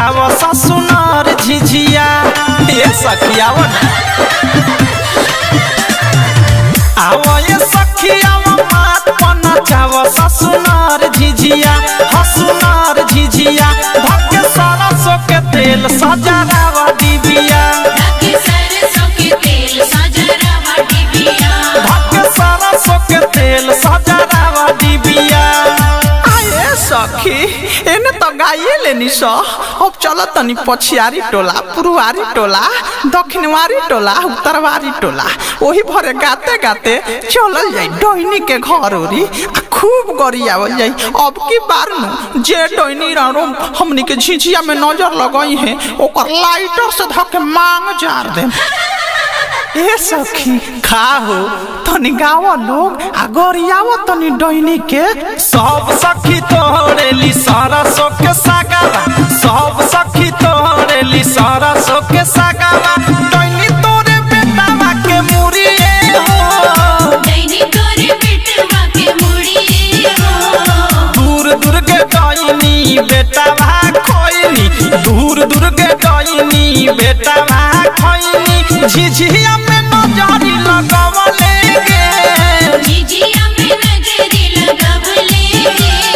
नचाव ससुनार झिझिया ये सखियाव आव ये सखियाव मात पर नचाव ससुनार झिझिया हसुनार झिझिया भक्के सरसों के तेल सजरावा डिबिया ढके सरसों के तेल सजरावा डिबिया भक्के सरसों के तेल सजरावा डिबिया आए सखी एने तो गाइए लेनी स अब चल तनी पछियारी टोला पुरुवारी टोला दक्षिणवारी टोला उत्तरवारी टोला वही भरे गाते गाते चलल जाई डोइनी के घर ओरी आ खूब गरियावल जाई अब की बार नु जे डोइनी रानो हमनी के झिझिया में नजर लगई है ओकर लाइटर से धके मांग जार दे ए सखी खाहो तनी गाव लोग आ गरियाव तनी डैनी के सब सखी तोड़ेली सरसों के सागावा सब सखी तोड़ेली सरसों के सागावा डैनी तोरे बेटावा के मुरिए हो दैनी तोरे बेटवा के मुड़िए हो दूर दूर के डैनी बेटावा खोइनी दूर दूर के डैनी बेटावा खोइनी झिझिया में नजरी लगवले गे झिझिया में नजरी लगवले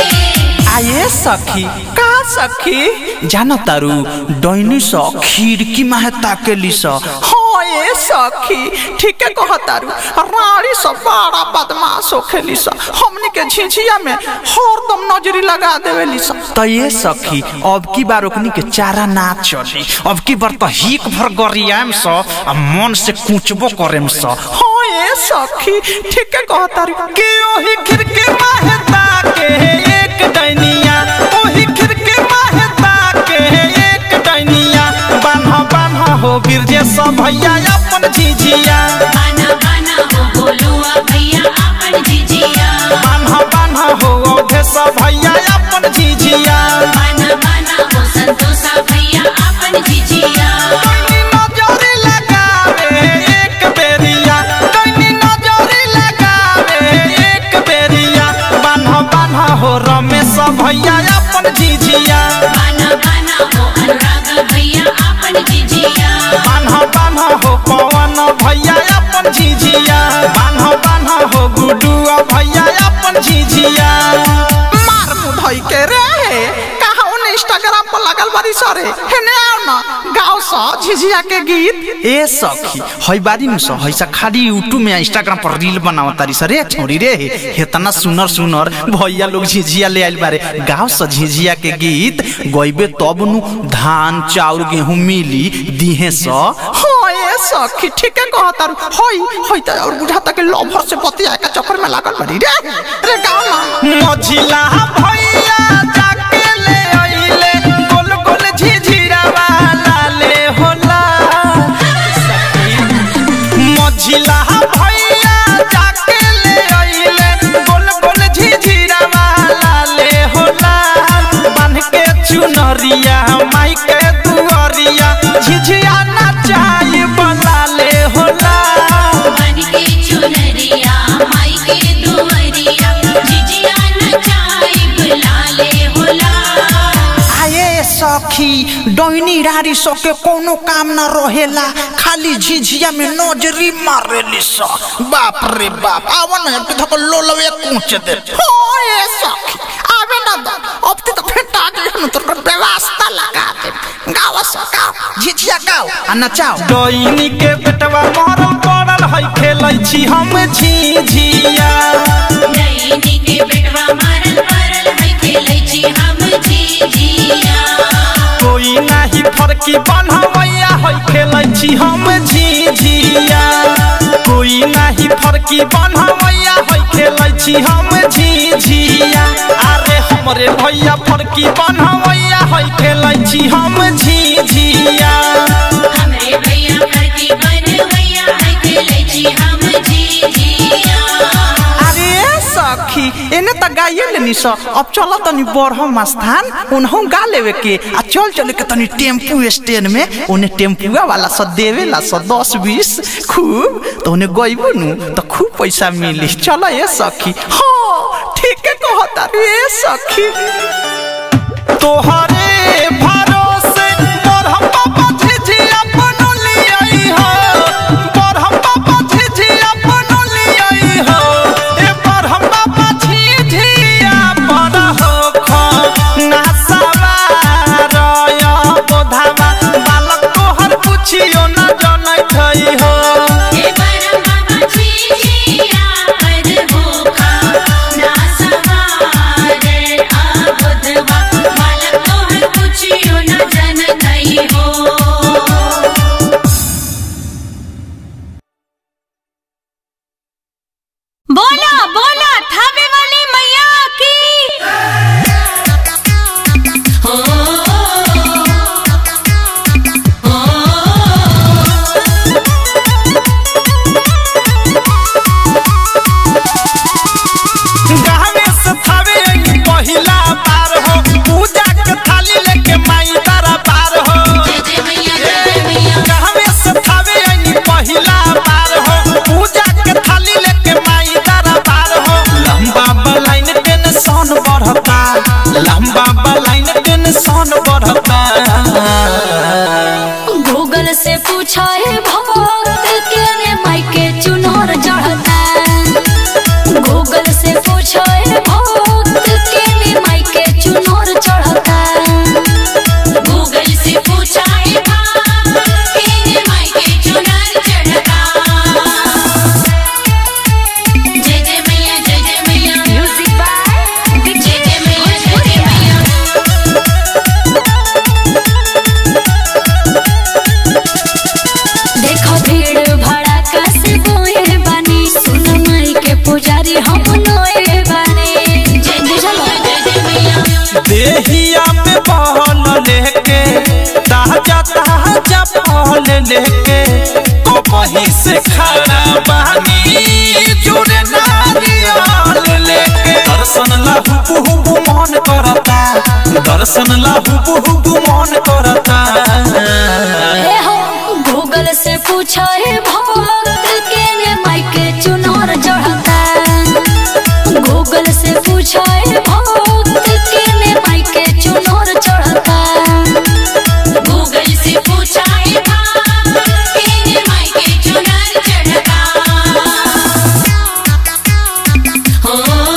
आये सखी का सखी जान तारू डैनी स खिड़की माहे ताकेली स हाँ ये सखी ठीक है कह तारू रानी स बड़ा बदमाश होखेली स हमनी के झिझिया में हरदम नजरी लगा देवेली स त ये सखी अब की बार ओकनी के चारा ना चली अब की बार त हिक भर गरियाम स आ मन से कुचबो करेम स हाँ ये सखी ठीक है कह तारू के ओही खिड़की माहे ताके एक डैनिया ओही खिड़की माहे ताके एक डैनिया बान्ह बान्ह हो गिरजे सब भैया अपन झिझिया बाना बाना हो बोलुआ भैया अपन झिझिया बान्ह बान्ह हो औधे सब भैया अपन झिझिया बाना बाना हो संतोषा भैया अपन झिझिया डैनी नजरी लगावे एक बेरिया डैनी नजरी लगावे एक बेरिया बान्ह बान्ह हो रमेश भैया अपन झिझिया बाना बाना हो अनुराग भैया अपन झिझिया बान्ह बान्ह हो पवन भैया अपन झिझिया बान्ह बान्ह हो गुडू भैया अपन झिझिया मार मुधई के रे कहा उन इंस्टाग्राम पर लगल बारी सरे हेने आओ ना गाओ सा झिझिया के गीत ए सखी हई बारी नु स हईसा खाली यूट्यूब में इंस्टाग्राम पर रील बनाव तारी सरे छोड़ी रे हेतना सुनर सुनर भैया लोग झिझिया ले आइल बारे गाओ सा झिझिया के गीत गइबे तब नु धान चाउर गेहूं मिली दिहे स हाँ ए सखी ठीक है कहता हई हई त और बुझाता के लभर से बतिया के चक्कर में लागल बड़ी रे रे गाओ ना मझिला भैया जाके ले आइले गोल गोल झिझिरा वाला ले होला मझिला भैया जाके ले आइले गोल गोल झिझिरा वाला ले होला बांध के चुनरिया माई के दुआरिया झिझिया नचाई बला ले होला बन के चुनरिया माई के दुआरिया झिझिया नचाई बुलाले होला आए सखी डैनी रारी सके कोनो काम न रहेला खाली झिझिया में नजरी मारेली स बाप रे बाप आव न अब धक लोलवे कूच दे हो ए सखी आवे न द अब ते तो फेटा दे न तो व्यवस्था लगा दे गाव स गाव झिझिया गाव आ नचाओ डैनी के बेटवा मरल पड़ल है खेलै छी हम झिझिया दैनी के बेटवा मारल परल है खेलै छी हम झिझिया कोई नाही फरकी बनवैया है खेलै छी हम झिझिया कोई नाही फरकी बनवैया है खेलै छी हम झिझिया अरे हमरे भैया फरकी बनवैया है खेलै छी हम झिझिया हमरे भैया करती बनवैया है खेलै छी हम झिझिया अरे सखी एने त गाइए लेनी स अब चल तनी बरहम स्थान उनहु गा लेवे के आ चल चल के तनी टेम्पू स्टैंड में ओने टेम्पुआ वाला स देवेला स दस बीस खूब तो ओने गइबू नु त खूब पैसा मिली चल ए सखी हाँ ठीक है कहता रे सखी तोहरे भरोसे बढ़ता लंबा लाइन टेंशन बढ़ता गूगल से पूछा है भक्त के ने माइके चुनर चढ़ता गूगल से पूछा है भक्त के ने माइके चुनर चढ़ता गूगल से पूछा है भाव तेरे मायके चुनर चढ़ता जय जय मैया जय जय मैया म्यूजिक बाय जय जय मैया जय जय मैया देखो भीड़ भड़ाका से बोए बानी सुन माई के पुजारी हम नोए बानी जय जय मैया जय जय मैया देहिया में बहल लेके ताजा ताजा फल लेके कहीं से खड़ा बानी जुड़े नारियल लेके दर्शन ला हुबु हुबु मन करता दर्शन ला हुबु हुबु मन करता ए हो गूगल से पूछा है भक्त के ने माइके चुनर चढ़ता गूगल से पूछा है भक्त के ने माइके चुनर चढ़ता गूगल से पूछा है भाव तेरे मायके चुनर चढ़ता हो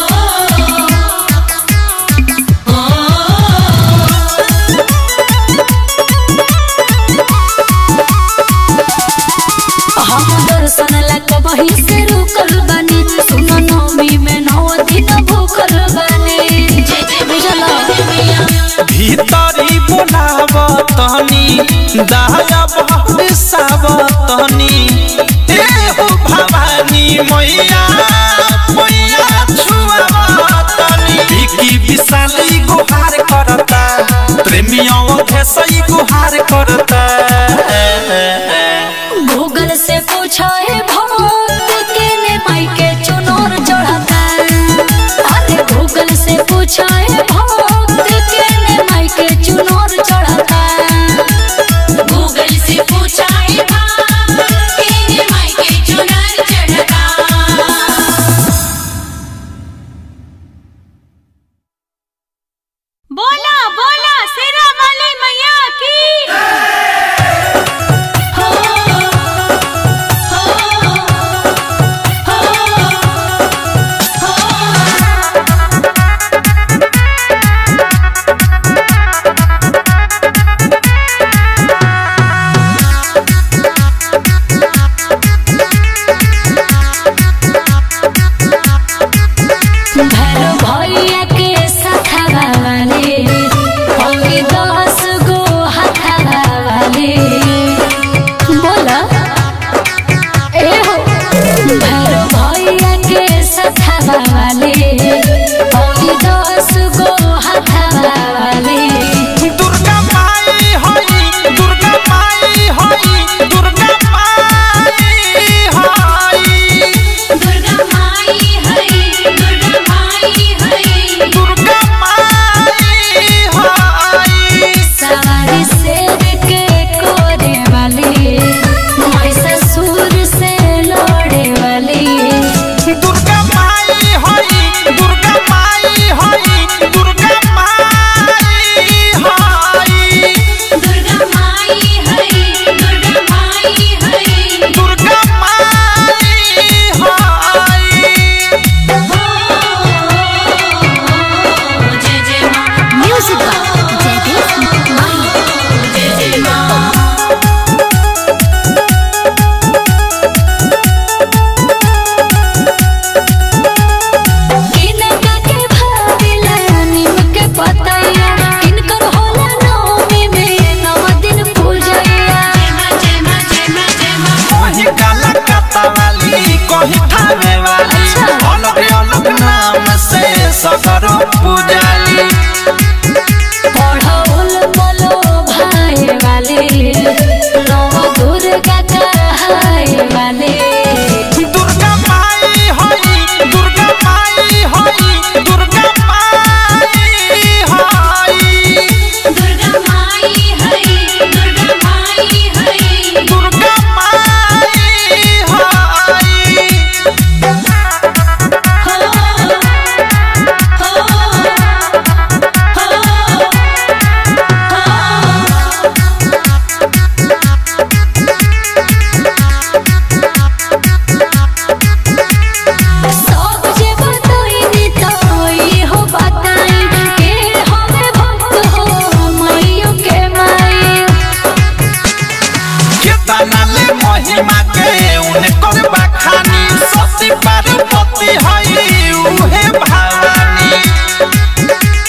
हम दर्शन ला कबही से रुकल बानी सुन नवमी में नौ दिन भूखल बानी जय जय मैया जय जय मैया भीतरी बोलावतनी दाया बहुत सावतनी ए हो भवानी मैया मैया छुआवतनी बिकी विशाली गुहार करता प्रेमियों भेसई गुहार करता गूगल से पूछा है भक्त के ने माइके चुनर चढ़ता अरे गूगल से पूछा है भक्त के ने माइके चुनर चढ़ता गूगल से पूछा है भाव तेरे मायके चुनर चढ़ता बोला बोला शेरा वाली मैया की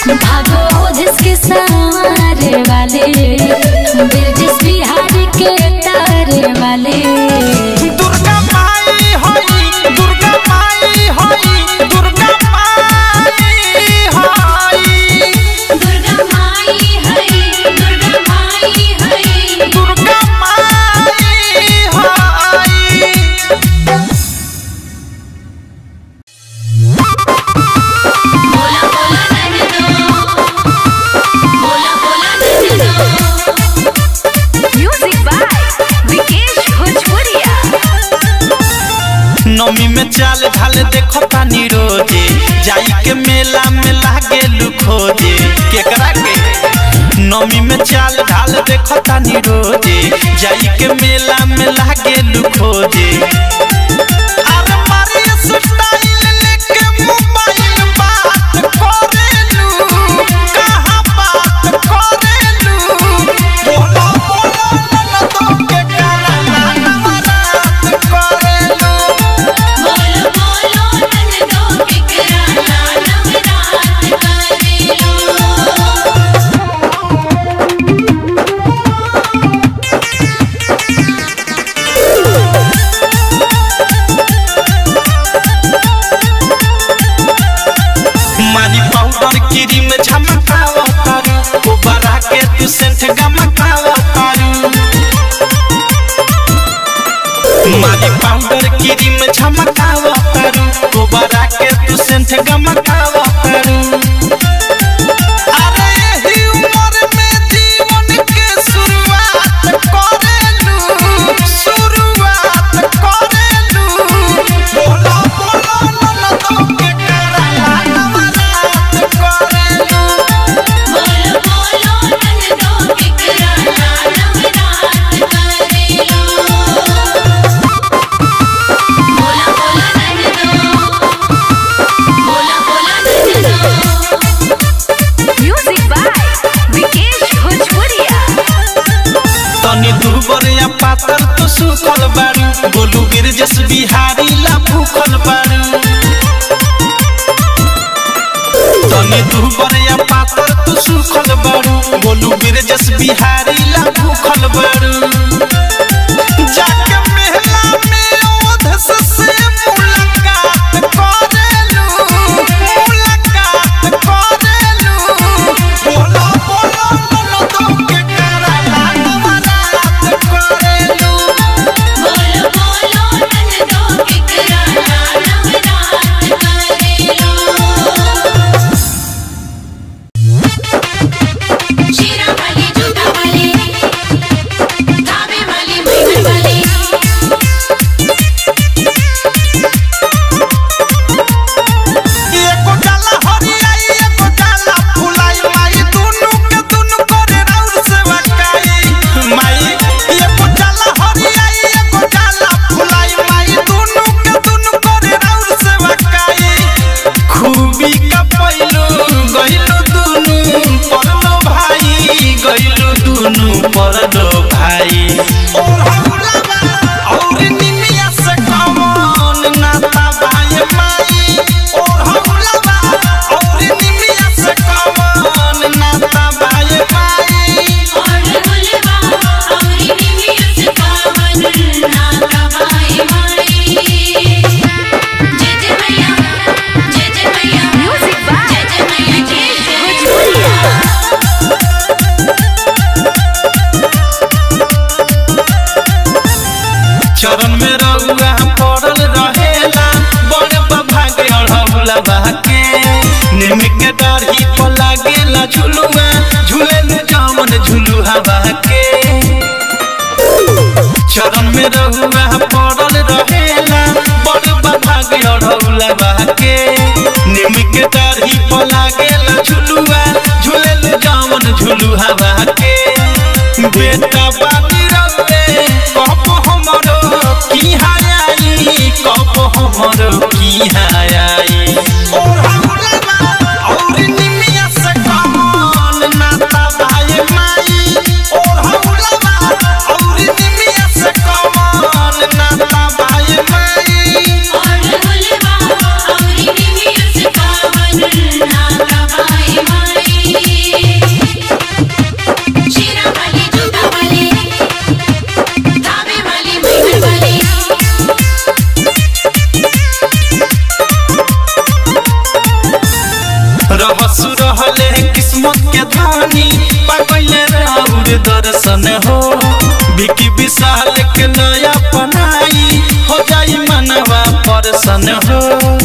भागो जिसके सारे वाले ब्रिटिश बिहारी के तारे वाले दुर्गा माई होई दुर्गा माई होई दुर्गा माई होई दुर्गा माई है दुर्गा माई है दुर्गा माई होई बोला बोला नंदो बोला बोला नंदो म्यूजिक बाय विकेश भोजपुरिया नमी में चाल ढाल देखो तानी रोजे जाई के मेला में लागे लुखोजे केकरा के नमी में चाल ढाल देखो तानी रोजे जाई के मेला में लागे लुखोजे अरे मारी स्टाइल लेके मोबाइल बात करेलू कहाँ बात करेलू बोला बोला न तो के करा नवरात करेलू बोलो बोलो नंदो किकरा नवरात करेलो मारी पाउडर क्रीम झमकाव तारू कोबरा के तू सेंट गमकाव तारू मारी पाउडर क्रीम झमकाव तारू कोबरा के तू सेंट गमकाव तारू अरे यही उम्र में जीवन के शुरुआत करेलू शुरुआत करेलू बोला बोला न तो के करा नवरात करेलू बोलो बोलो नंदो किकरा नवरात करेलो बोला बोला नंदो बोला बोला नंदो म्यूजिक बाय विकेश भोजपुरिया तनी दुबर या पातर तो सुखल बारू गोलू गिरजस बिहारी ला भूखल बारू तनी दुबर या पातर तो सुखल बारू गोलू गिरजस बिहारी ला भूखल बारू जाके मेला में ओधस से मुलाकात करेलू मुलाकात करेलू बोला बोला न तो के करा नवरात करेलू बोलो बोलो नंदो किकरा नवरात करेलो शीरा वाली जूता वाली धाबे वाली मैमन वाली एको डाला हरियाई एको डाला फुलाई माई दुनु के दुनु करे राउर सेवा काई माई एको डाला हरियाई एको डाला फुलाई माई दुनु के दुनु करे राउर सेवा काई खूबी का पैलू गइलू दुनु परलो भाई गइलू दुनु परलो भाई और हौला और निमिया से कमन नाता भाई माई और हौला और निमिया से कमन नाता भाई माई और गुलवा औरी निमिया से पावन नाता बाई माई जय जय मैया जय जय मैया म्यूजिक बाय जय जय मैया जय विकेश जय भोजपुरिया चरण में रउआ पड़ल रहेला बड़ भाग अढ़ौला बाके निम के डरही पर लागेला झुलुआ झूलेल जामन झुलु हवा के चरण में रउआ पड़ल रहेला बड़ भाग अढ़ौला बाके निम के डरही पर लागेला झुलुआ झूलेल जामन झुलु हवा के बेटा बानी रउए कब हमरो की हाई कब हमरो की हाई और हौला और निमिया से कमन नाता भाई माई और हौला और निमिया से कमन नाता भाई माई और गुलवा औरी निमिया से पावन नाता बाई माई रहले किस्मत के धानी पागल राउर दर्शन हो बिकी विशाल के नया पनाई हो जाई मनवा परसन हो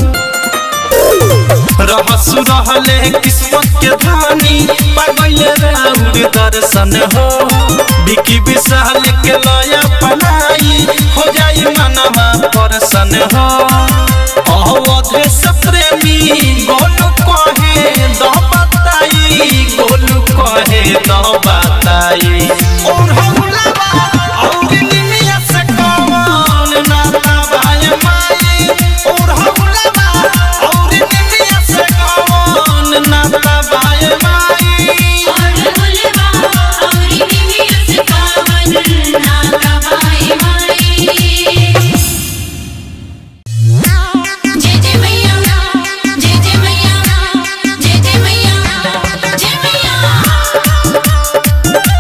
रहसु रहले किस्मत के धानी पागल राउर दर्शन हो बिकी विशाल के लया पनाई हो जाई मनवा परसन हो अवधेश प्रेमी गोलू कहे द बताई गोलू कहे द बताई और हौलावा और निमिया से कौन नाता बाय माई और हौलावा और निमिया से कौन नाता बाय माई और बुलवा औरी निमिया से पावन नाता बाई माई जय जय मैया जय जय मैया जय जय मैया जय मैया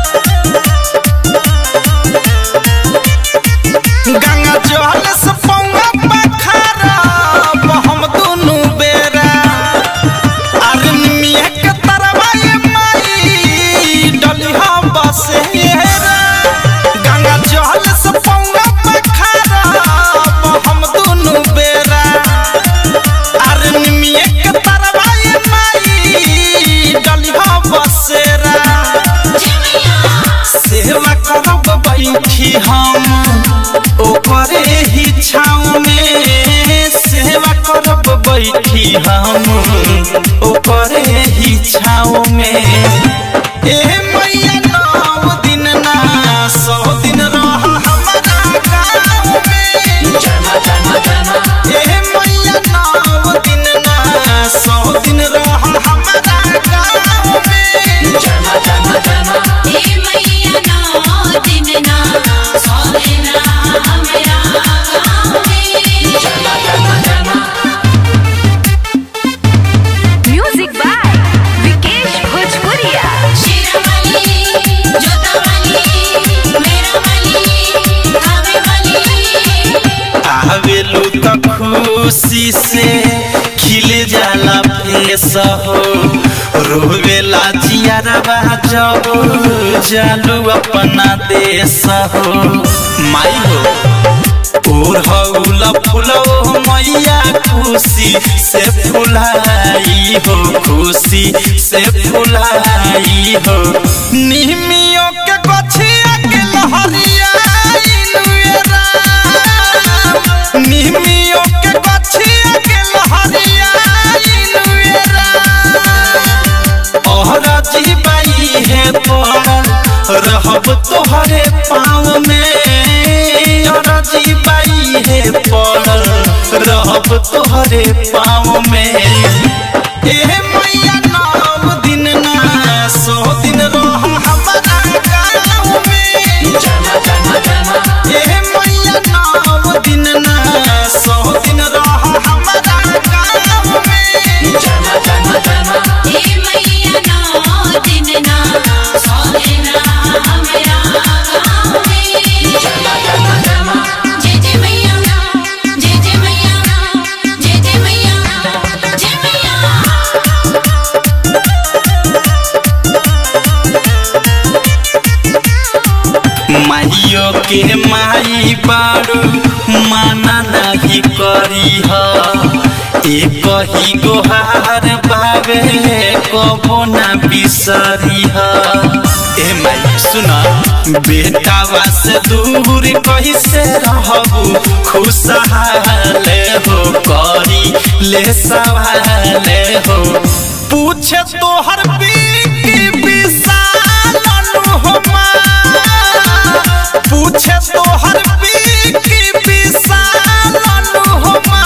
गंगा जल से पौवा पखारा हम दुनु बेरा अरनिया के तरवा ये माई डलिहा बसेरा गंगा जल से पौवा पखारा हम दुनु बेरा अरनिया के तरवा ये माई डलिहा बसेरा सेवा करब बैठी हम ओकरे ही छाँव में सेवा करब बैठी हम ओकरे ही छाँव में ए मैया नौ दिन ना सौ दिन रह हमारा गाँव में ए मैया नौ दिन ना सौ दिन रह हमारा गाँव में हे मैया नौ दिन ना सौ दिन हमरा गाँव में म्यूजिक बाय विकेश भोजपुरिया शेरावाली जोतावाली मेरावाली आवेवाली आवेलू त खुशी से खिल जाला फेस हो रोवेला जियारबा जब जालू अपना देश हो माई हो ओढ़ौल फुलो मैया खुशी से फुलाई हो खुशी से फुलाई हो निमियों के गछिया के लहरिया इनुएरा निमियों के गछिया के लहरिया इनुएरा ओहरा जीवाई है पड़ल रहब तोहरे पाँव में ओहरा जीवाई है पड़ल रहब तोहरे पाँव में ए मैया नौ दिन ना सौ दिन रह हमारा गाँव में ए मैया नौ दिन ना सौ दिन रह हमारा गाँव में हे मैया नौ दिन ना सौ दिन हमरा गाँव में जय जय मैया जय जय मैया जय जय मैया जय मैया माइयो के माई बारू माना नहीं करी एक ही गोहार बाबे कबो ना बिसरी ए माई सुना बेटावा से दूर कैसे रहबू खुशहाल हो करी ले सवाल हो पूछे तोहर बीकी विशाल अनुहमा पूछे तोहर बीकी विशाल अनुहमा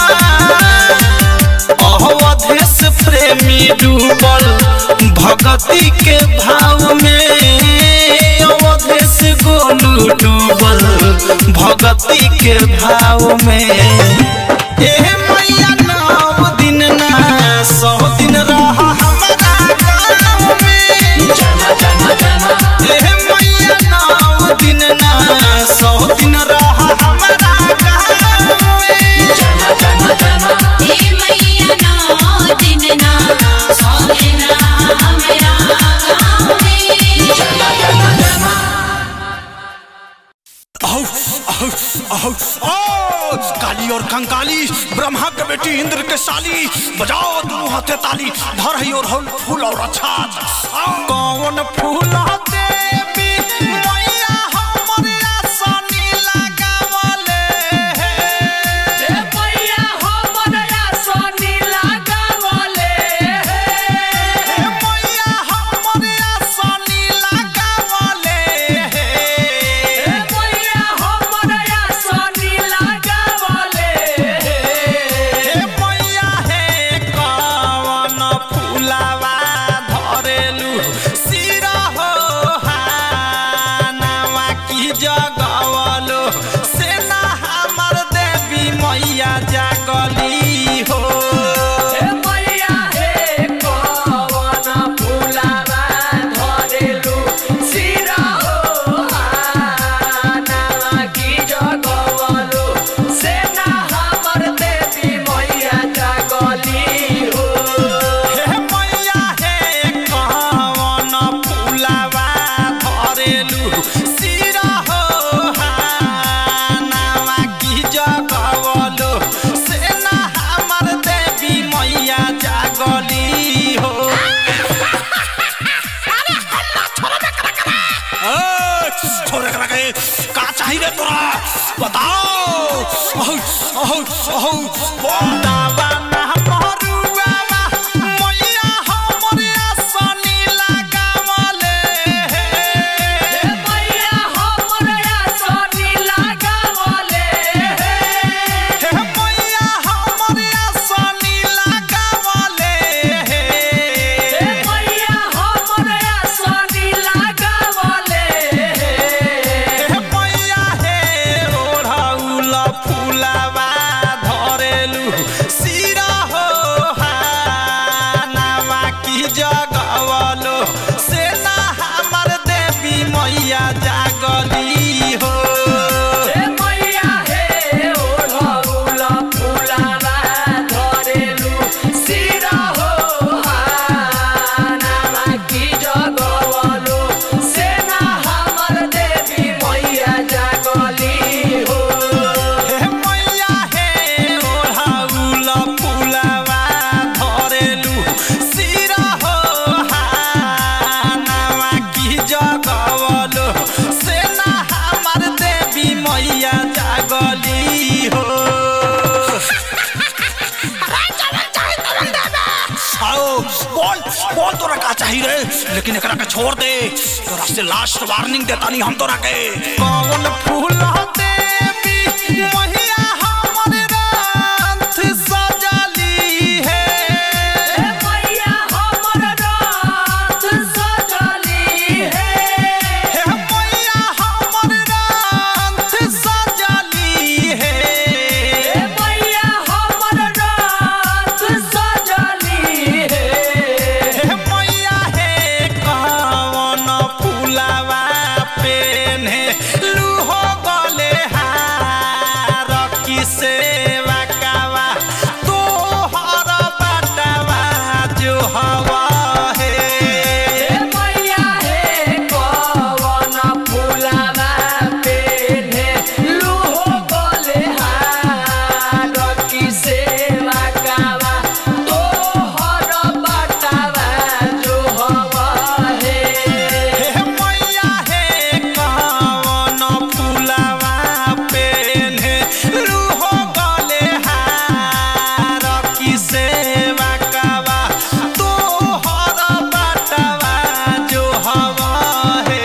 अवधेश प्रेमी डूबल भगती के भाव में अवधेश गोलू डूबल भगती के भाव में ए मैया नौ दिन ना सौ दिन रह हमारा गाँव में ए मैया नौ दिन ना सौ दिन रह हमारा गाँव में हे मैया नौ दिन ना सौ दिन ब्रह्मा के बेटी इंद्र के साली बजाओ दोनों हाथे ताली धर है और हल फूल और अच्छा कौन फूल देवी मैया हमर आसनी लगावले हे मैया हमर आसनी लगावले हे मैया हमर आसनी लगावले हे मैया हमर आसनी लगावले हे मैया हे कवन फूलावा धरेलू सिरा हो हानावा की जगवलो सेना हमर देवी मैया जागली हो हे मैया हे कवन फूलावा धरेलू सिरा हो हानावा की जगवलो सेना हमर देवी मैया जागली हो हे मैया हे कवन फूलावा धरेलू सिरा हो हानावा की जगवलो सेना हमर देवी मैया जागली हो ए, छोरे करा के का चाहिए रे तोरा बताओ अहो अहो अहो बोल। दावा ना मरुआवा मैया हमर आसनी लगावले हे मैया हमर आसनी लगावले हे मैया हमर आसनी लगावले हे मैया हमर आसनी लगावले हे मैया हे ओढ़ौल फुलावा धरेलू सिरा हो हानावा की जगवलो सेना हमर देवी मैया जागली हो हे मैया हे ओढ़ौल फुलावा धरेलू सिरा हो हानावा की जगवलो सेना हमर देवी मैया जागली हो हे मैया हे ओढ़ौल फुलावा धरेलू सिरा हो हानावा की जगवलो सेना हमर देवी मैया जागली हो आओ बोल बोल तोरा का चाहिए रे लेकिन एकरा के छोड़ दे तोरा से लास्ट वार्निंग देता नहीं हम तोरा के कौन फूल देवी मैया हमर रथ सजली है मैया हमर रथ सजली है हे मैया हमर रथ सजली है मैया हमर रथ सजली है हे मैया हे कवन फूलावा पेन्हे लूहो गले हार की सेवा कावा तोहर बाटवा जो हवा हे मैया हे कवन फूलावा पेन्हे लूहो गले हार की सेवा कावा तोहर बाटवा जो हवा हे हे मैया हे कवन फूलावा पेन्हे लूहो गले हार की सेवा कावा तोहर बाटवा जो हवा हे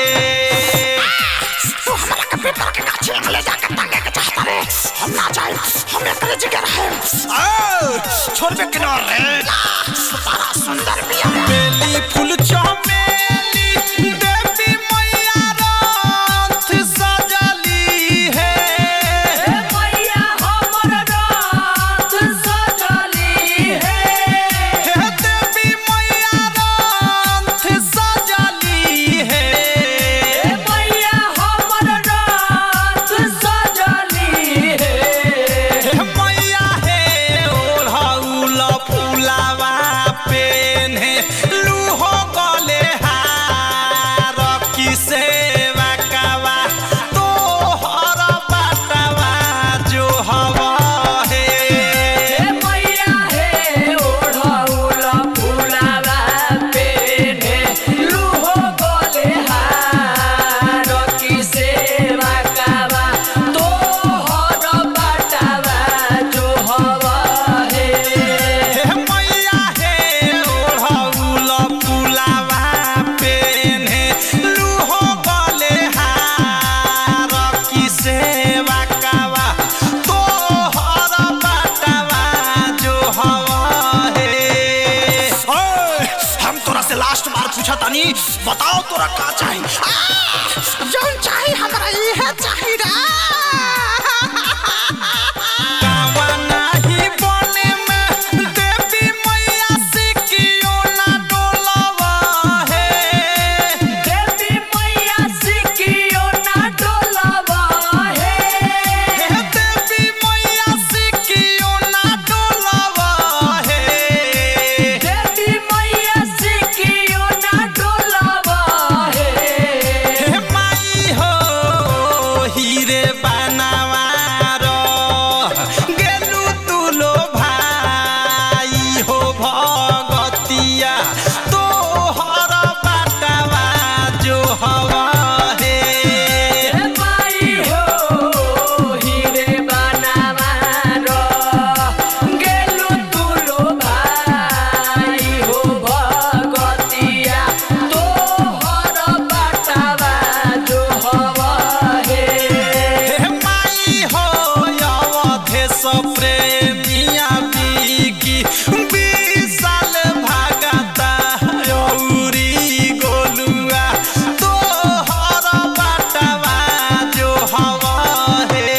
तू हमारा के पेपर के गाछी में ले जाकर टांगे के चाहता रे हम ना जाए हम एकरे जिगर है ए, छोड़ बे किनारे बड़ा सुंदर बिया बेली फूल चमेली देवी मैया रथ सजली है मैया हमर रथ सजली है हे देवी मैया रथ सजली है मैया हमर रथ सजली है हे मैया हे ओढ़ौल फूलावा पेन्हे लूहो गल तानी बताओ तोरा का चाही जौन चाही हमरा इहे चाही रे कावा नाही बने में देवी मैया सिकियो ना डोलावा हे देवी मैया सिकियो ना डोलावा हे हे देवी मैया सिकियो ना डोलावा हे देवी मैया सिकियो ना डोलावा हे हे माई हो हीरे बनावार गेलु तुलो भाई हो भगतिया तोहर बाटवा जो हवा हे हे माई हो हीरे बनावारो गेलु तुलो भाई हो भगतिया तोहर बाटावा जो हवा हे हे माई हो अवधेश प्रेमिया बिकी विशाल भागता औरी गोलुआ तोहर बाटवा जो हवा हे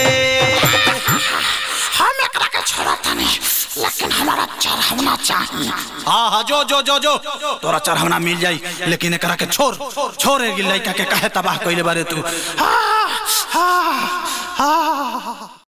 हम एकरा के छोड़ा तनी लेकिन हमारा चढ़ावना चाहिए हाँ हाँ जो जो जो जो तोरा चढ़ावना मिल जाई लेकिन एकरा के छोड़ छोड़ लड़का के काहे तबाह कइले बारे तू हाँ हाँ हाँ